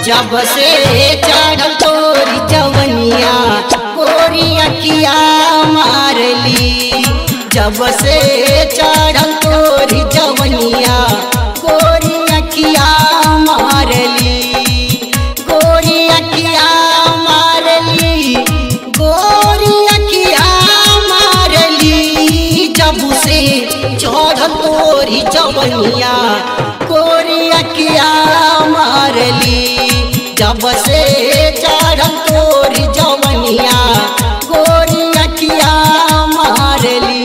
जब से चढ़ल तोरी जवनिया गोरी अखिया मारली जब से चढ़ल तोरी जवनिया गोरी अखिया मारली गोरी अखिया मारली गोरी अखिया मारली जब से चढ़ल तोरी जवनिया गोरी अखिया मारली जब से चढ़ल तोरी जवनिया गोरी अखिया मारली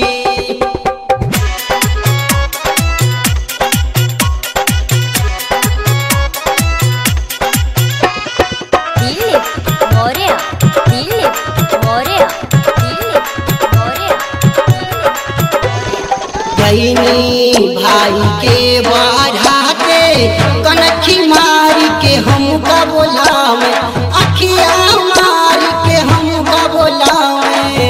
딜립 머리야 딜립 머리야 딜립 머리야 गईनी भाई के बाढ़ाते कनखी मार के हमका बोलावे अखिया मार के हमका बोलावे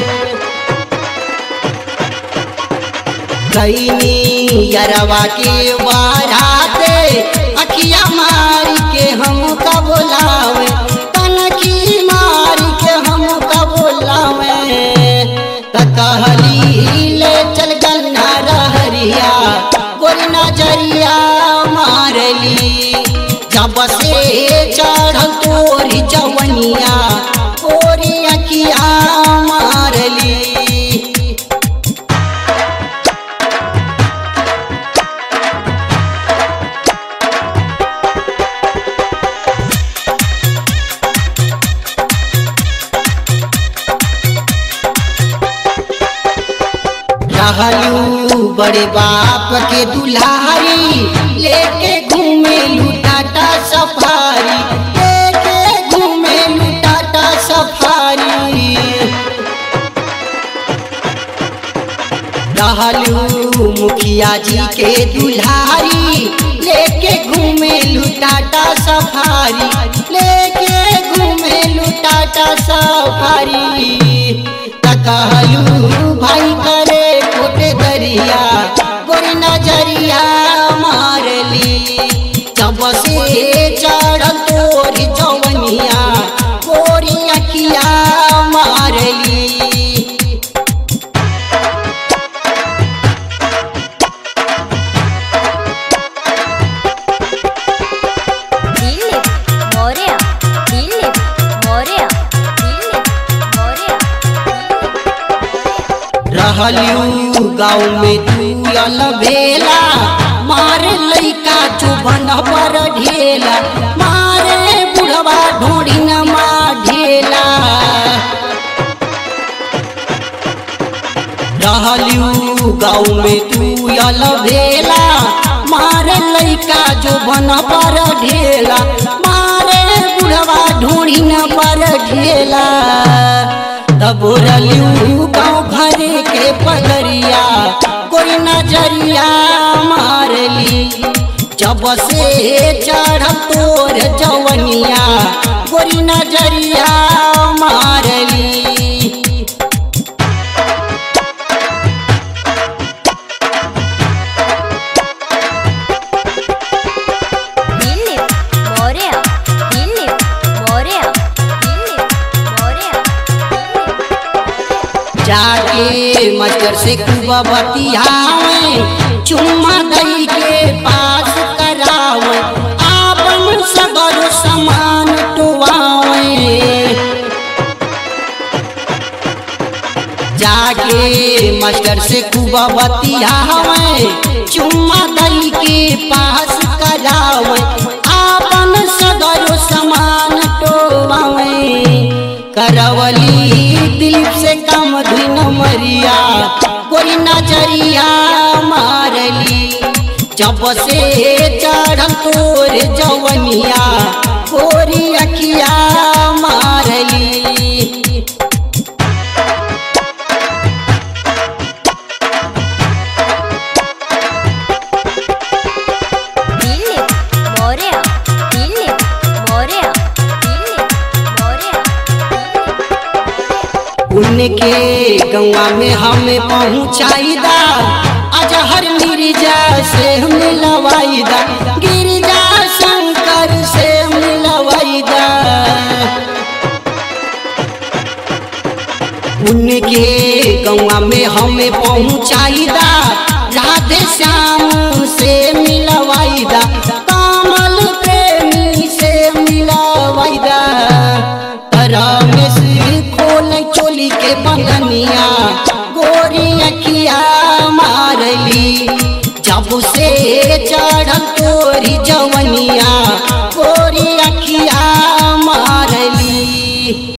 गईनी यरवा के बाढ़ाते अखिया मार के हमका बोलावे कनखी मार के हमका बोलावे कहली ले चल गन्ना रहरिया गोरी नजरिया मारली जब से चढ़ल तोरी जवनिया गोरी अखिया मारली रहलू बड़े बाप के दुल्हारी लेके घूमे लुटाटा सफारी लेके घूमे लुटाटा सफारी रहलू मुखिया जी के दुल्हारी लेके घूमे लुटाटा सफारी लेके घूमे लुटाटा सफारी कहलू भाई करे कोटे दरिया गोरी नजरिया मारली जब से चढ़ल तोरी जवनिया गोरी अखिया मारली 딜립 머리야 딜립 머리야 딜립 머리야 रहलू गाँव में तू यल भेला मारे लइका चुभन पर ढेला मारे बुढ़वा ढोड़ी न ढेला रहलू गाँव में तू यल भेला मारे लइका जो बन पर ढेला मारे बुढ़वा ढोड़ी न पर ढेला तब रलू गाँव घरे के पगरिया कोई नजरिया मारली जब से चढ़ तोर जवनिया गोरी नजरिया मारली 딜립 머리야 딜립 머리야 딜립 머리야 जाके मचर से कुबा बतियावे चुम्मा दई के पास करावे आपन सगर समान टुवावे जाके मास्टर से कुबा बतियावे चुम्मा दई के पास करावे आपन सगर समान टोवावे करवली दिलीप से कम धुन मरिया कोई नजरिया मारली जब से चढ़ल तोर जवनिया गोरी अखिया मारली 딜립 머리야 딜립 머리야 딜립 머리야 उनके गौवा में हमें पहुँचाईदा अजहर मिर्जा से मिलवाईदा गिरिजा शंकर से उनके गौवा में हमें पहुँचाईदा राधे श्याम से मिलवाईदा कमल प्रेमी से मिलवाईदा रमेश खोल चोली के बंधनिया गोरी अखिया मारली जब से चढ़ल